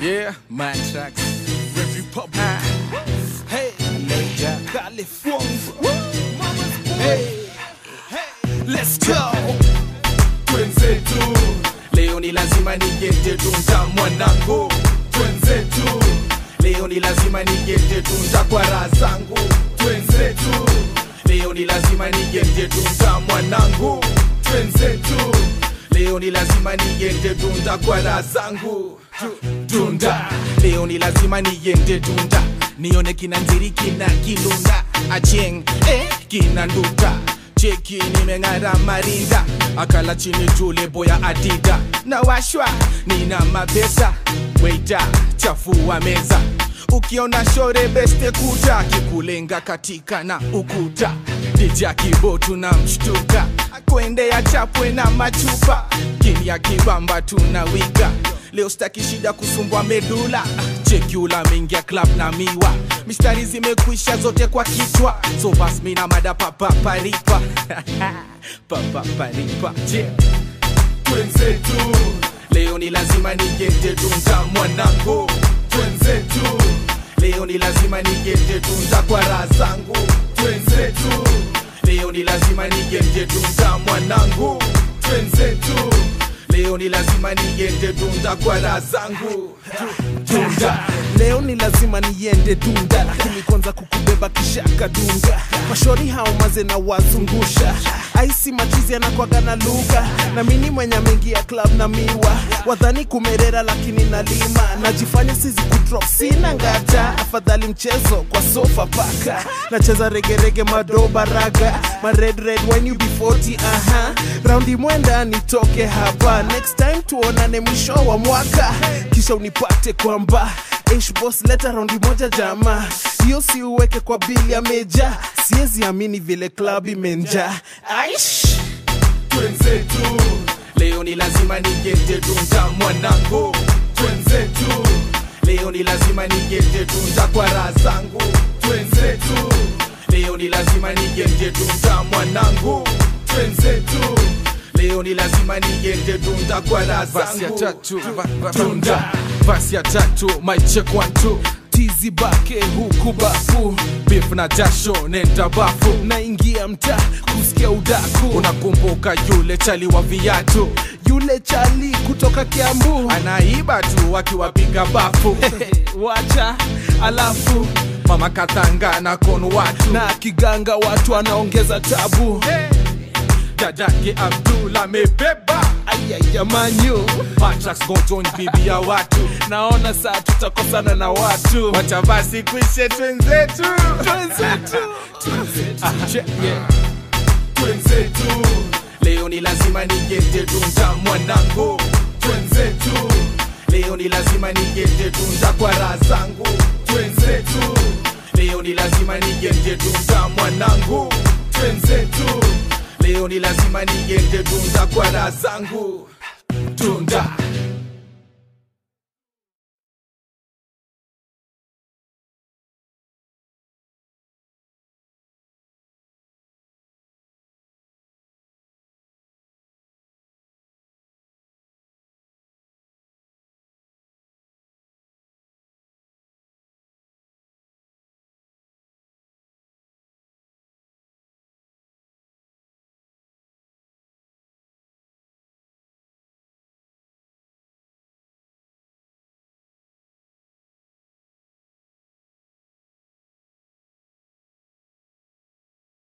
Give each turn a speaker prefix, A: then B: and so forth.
A: Yeah, my tracks. Every pop. Ah. Hey, Major California. Hey, hey, let's go. Twenzetu, leo ni lazima nigete tunza mwanangu. Twenzetu, leo ni lazima nigete tunza kwa raha zangu. Twenzetu, leo ni lazima nigete tunza mwanangu. Twenzetu, leo ni lazima nigete tunda kwa raha zangu. Tu- Tunda, leo ni lazima niende tunda nione kina nziri kina kilunda acheng eh, kina nduta cheki nimeng'ara marinda akala chini jule boya adida na washwa nina mapesa weita chafua meza ukiona shore beste kuta kikulenga katika na ukuta dija kibo tuna mshtuka kwendea chapwe na machupa kimya kibamba tunawiga leo staki shida kusumbwa medula chekula mingia club na miwa mistari zimekwisha zote kwa kichwa so bas mina mada papaparipa papaparipa yeah. twenzetu leo ni lazima nigete tunza mwanangu twenzetu leo ni lazima nigete tunza kwa raha zangu twenzetu leo ni lazima nigete tunza mwanangu twenzetu leo ni lazima nigete tunza kwa raha zangu tunda
B: leo ni lazima niende dunda lakini kwanza kukubeba kisha kadunga mashori hao maze na wazungusha aisi machizi anakwaga na lugha na mini mwenye mengi ya club na miwa wadhani kumerera lakini nalima najifanya sizi kudrop sina ngata afadhali mchezo kwa sofa paka nacheza regerege madoba raga ma red red when you be 40 aha raundi mwenda nitoke hapa next time tuonane mwisho wa mwaka kisha unipate kwamba Ish boss leta raundi moja jama hiyo si uweke kwa bili ya meja siwezi amini vile club imenja aish
A: twenzetu leo ni lazima nigete tunza mwanangu twenzetu leo ni lazima nigete tunza kwa raha zangu twenzetu leo ni lazima nigete tunza mwanangu twenzetu leo ni lazima nigete tunza kwa raha
C: Basi ya
A: zangu
C: tatu, ba- ba-
A: tunda
C: basi ya tatu my check one two
B: tizi bake huku bafu
C: beef na jasho nenda bafu
B: naingia mtaa kusikia udaku
C: unakumbuka yule chali wa viatu
B: yule chali kutoka kiambu
C: anaiba tu akiwapiga bafu
B: wacha alafu
C: mama kathanga na kono watu
B: na kiganga watu anaongeza tabu
C: dadake abdul amebeba
B: ayayamanyu
C: Matrax go join bibi ya watu
B: naona saa tutakosana na watu
C: wacha basi kwishe twenzetu
B: Twenzetu.
C: Ah, che- yeah.
A: twenzetu leo ni lazima nigete tunza mwanangu twenzetu leo ni lazima nigete tunza kwa raha zangu twenzetu leo ni lazima nigete tunza mwanangu twenzetu leo ni lazima nigete tunza kwa raha zangu tunda